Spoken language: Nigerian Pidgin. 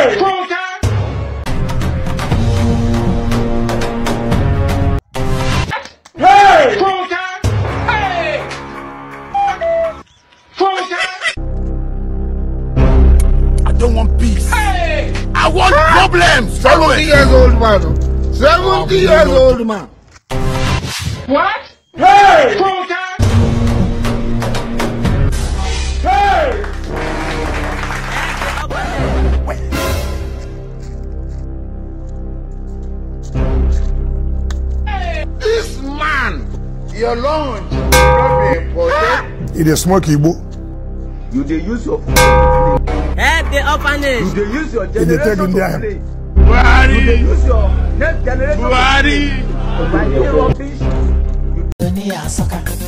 Hey! Funke! Hey! Funke! Hey! Funke! I don't want peace. Hey! I want problems. 70 years old man. oh. 70 years old man. What? Hey! Funke! Hey! This man, your lunch not be important. e dey smoke igbo You dey use your phone Help the orphanage. You dey use your dey take generator in to there. play. Buhari. You dey use your net generator Buhari. to buy the rubbish. Dunia saka